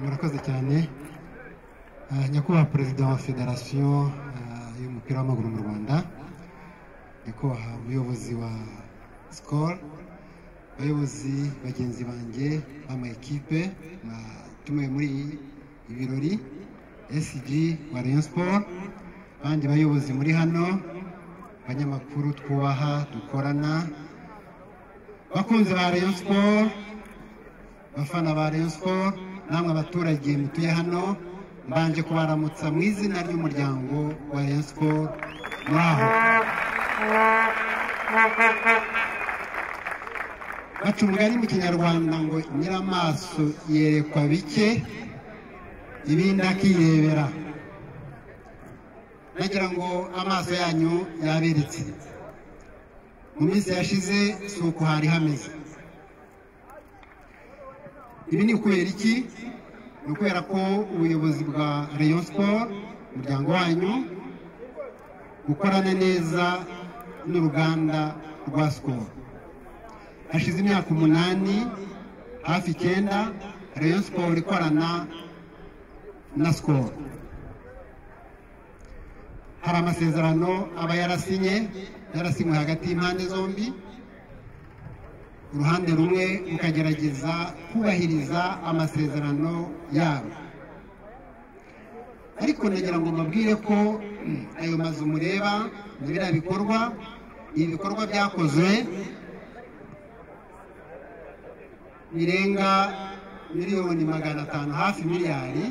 murakoze cyane nyakubahwa perezida wa federasiyo y'umupira w'amaguru mu rwanda nyakubahwa umuyobozi wa sikoro abayobozi bagenzi banjye b'ama ekipe batumiwe muri ibirori esiji wa reyo siporo abandi bayobozi muri hano abanyamakuru twubaha dukorana bakunzi ba reyo siporo abafana ba reyo siporo namwe abaturage mutuye hano mbanje kubaramutsa mu izina ry'umuryango wa reyo siporo muri aho baca umugani mu kinyarwanda ngo nyir'amaso yerekwa bike ibindi akirebera nagira ngo amaso yanyu yaberetse mu minsi yashize si uko hari hameze ibi ni ukubera iki ni ukubera ko ubuyobozi bwa reyo siporo umuryango wanyu gukorana neza n'uruganda rwa sikoro hashize imyaka umunani hafi icyenda reyo siporo ikorana na sikoro hari amasezerano aba yarasinye yarasinywe hagati y'impande zombi uruhande rumwe rukagerageza kubahiriza amasezerano yabo ariko nagira ngo mubwire ko ayo mazu mureba biriya bikorwa ni ibikorwa byakozwe birenga miliyoni magana atanu hafi miliyari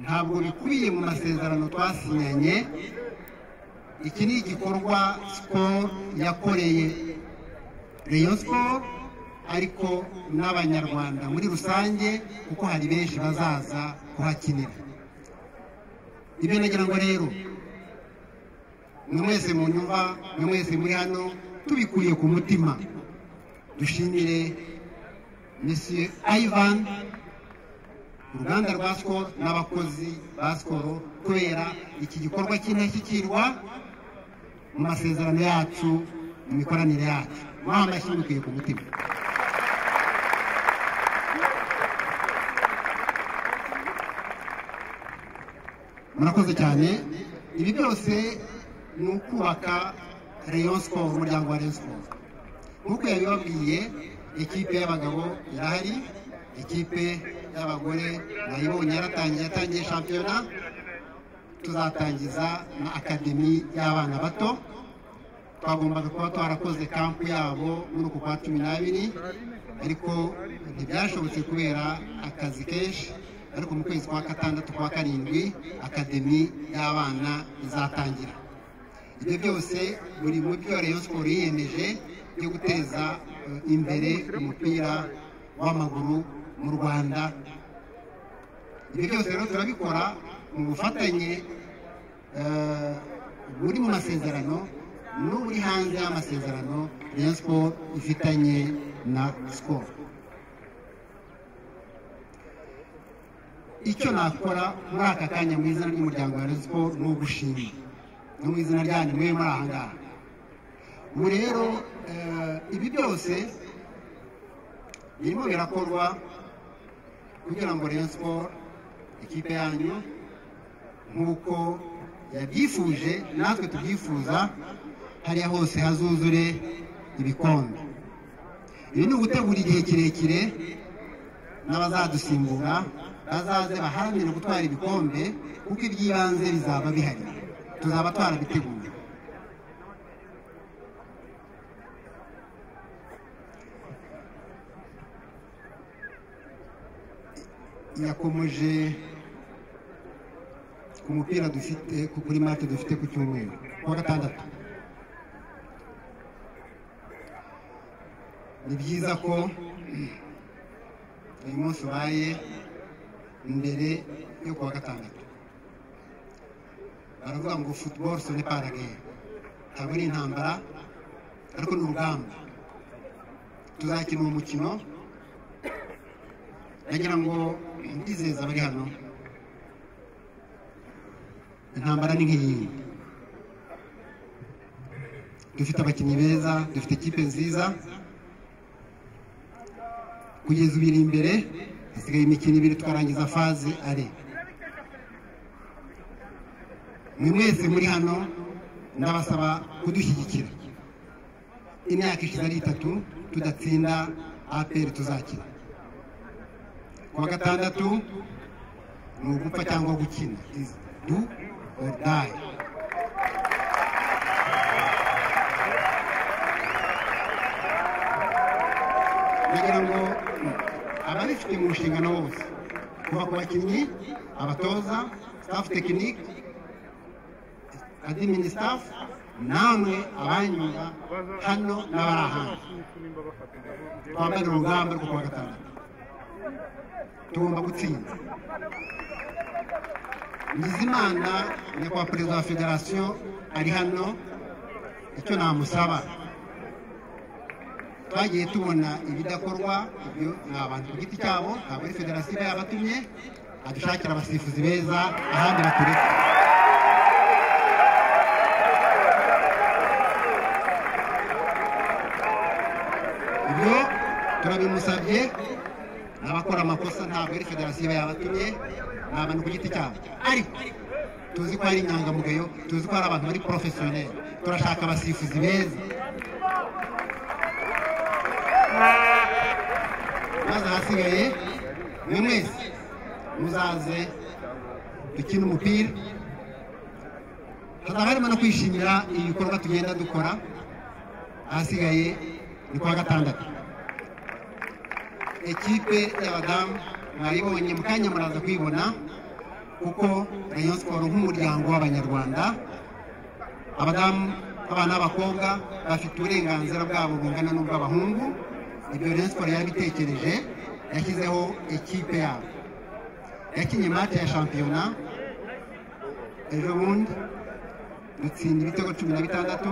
ntabwo bikubiye mu masezerano twasinyanye iki ni igikorwa sikoro yakoreye reyo sikoro ariko n'abanyarwanda muri rusange kuko hari benshi bazaza kuhakinira ibyo nagira ngo rero ni mwese mu nyumva ni mwese muri hano tubikuye ku mutima dushimire misiyo ayivani uruganda rwa sikoro n'abakozi ba sikoro kubera iki gikorwa cy'indashyikirwa mu masezerano yacu mu mikoranire yacu mwaha amashyi mubikuye ku mutima murakoze cyane ibi byose ni ukubaka reyo sikoro umuryango wa reyo sikoro nk'uko yabibabwiye ekipe y'abagabo irahari ekipe y'abagore nayibonye yaratangiye yatangiye shampiyona tuzatangiza na akademi y'abana bato twagombaga kuba twarakoze kampu yabo muri uku kwa cumi n'abiri ariko ntibyashobotse kubera akazi kenshi ariko mu kwezi kwa gatandatu kwa karindwi akademi y'abana izatangira ibyo byose buri mu byo reyo siporo yiyemeje byo guteza imbere umupira w'amaguru mu rwanda ibyo byose rero turabikora mu bufatanye buri mu masezerano n'uburi hanze y'amasezerano ya siporo ifitanye na siporo icyo nakora muri aka kanya mu izina ry'umuryango wa siporo ni ugushima no mu izina ryanyu mwe muri aha ngaha ubu rero ibi byose birimo birakorwa kugira ngo reyo siporo ikipe yanyu nk'uko yabyifuje natwe tubyifuza hariya hose hazuzure ibikombe ibi ni ugutegura igihe kirekire n'abazadusimbura bazaze baharanire gutwara ibikombe kuko iby'ibanze bizaba bihari tuzaba twarabiteguye yakomeje ku mupira dufite kuri mate dufite ku cyumweru kuwa gatandatu ni byiza ko uyu munsi ubaye mbere yo kuwa gatandatu baravuga ngo futuboro sone parageri ntabwo ari intambara ariko ni urugamba tuzakina uwo mukino nagira ngo ndizeza abari hano intambara ni nk'iyi dufite abakinnyi beza dufite ikipe nziza kugeza ibiri imbere hasigaye imikino ibiri tukarangiza faze are mwe mwese muri hano ndabasaba kudushyigikira imyaka ishize ari itatu tudatsinda aperi tuzakina kuwa gatandatu ni ugupfa cyangwa gukina izi du orudayi kugira ngo ababifite mu nshingano bose kuva ku bakinnyi abatoza staff tekinike adimini staff namwe abanyura hano n'abari ahandi twambare urugamba rwo kuwa gatandatu tugomba gutsinda nizimana nyakubahwa perezida wa federasiyo ari hano icyo namusaba twagiye tubona ibidakorwa ibyo ni abantu ku giti cyabo ntabwo ari federasiyo iba yabatumye adushakira abasifuzi beza ahandi batureka ibyo turabimusabye ni abakora amakosa ntabwo ari federasiyo iba yabatumye ni abantu ku giti cyabo ariko tuzi ko hari inyangamugayo tuzi ko hari abantu bari porofesiyoneri turashaka abasifuzi beza maze ahasigaye buri wese muzaze dukina umupira hazaba harimo no kwishimira ibikorwa tugenda dukora ahasigaye ni kuwa gatandatu ekipe y'abadamu mwayibonye mu kanya muraza kuyibona kuko rayon siporo nk'umuryango w'abanyarwanda abadamu abana b'abakobwa bafite uburenganzira bwabo bungana n'ubw'abahungu ibyo rayon siporo yarabitekereje yashyizeho ekipe yabo yakinnye mate ya shampiyona ejo bundi dutsinda ibitego cumi na bitandatu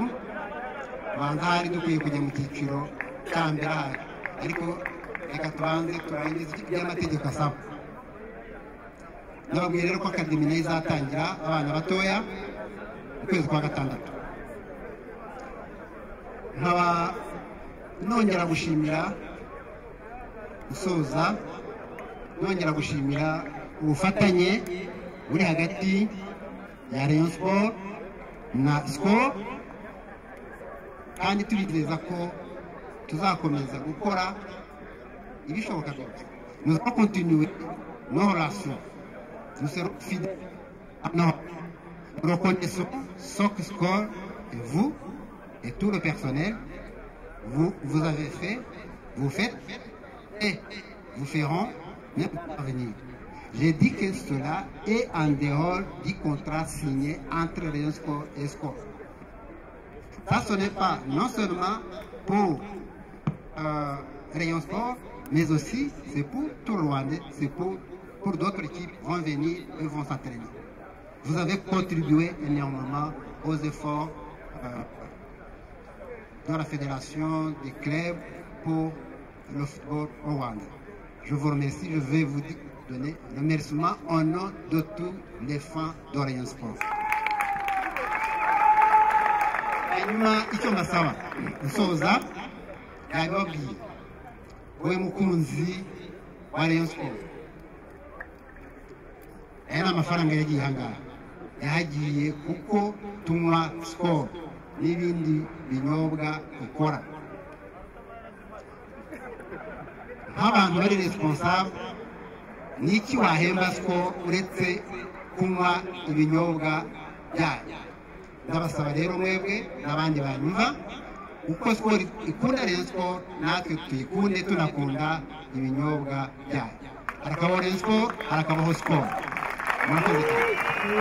tubanza hari dukwiye kujya mu cyiciro cya mbere ahari ariko reka tubanze turangize ibyo amategeko asaba nababwiye rero ko akademi nayo izatangira abana batoya mu kwezi kwa gatandatu nkaba nongera gushimira gusoza nongera gushimira ubufatanye buri hagati ya rayon siporo na siporo kandi tubizeza ko tuzakomeza gukora ibishoboka byose muza kontinuwe no rasiyo musero fide no rokoneso soke siporo vu et tout le personnel vous, vous avez fait, vous faites et vous ferons même parvenir. J'ai dit que cela est en dehors du contrat signé entre Rayon Sport et Sport. Ça, ce n'est pas non seulement pour euh, Rayon Sport, mais aussi c'est pour tout le Rwanda, c'est pour, pour d'autres équipes vont venir et vont s'entraîner. Vous avez contribué énormément aux efforts euh, dans la fédération des clubs pour le football au Rwanda. Je vous remercie, je vais vous donner le remerciement au nom de tous les fans d'Orient Sport. hanyuma icyo mbasaba gusoza yabibabwiye wowe mukunzi wa rayon sport aya ni amafaranga yagiye ahangaha yahagiye kuko tunywa siporo n'ibindi binyobwa ukora nk'abantu bari resiponsable ni iki wahemba ko uretse kunywa ibinyobwa byayo ndabasaba rero mwebwe n'abandi banyumva uko sikoro ikunda rero sikoro natwe tuyikunde tunakunda ibinyobwa byayo harakabaho rero sikoro harakabaho sikoro murakoze cyane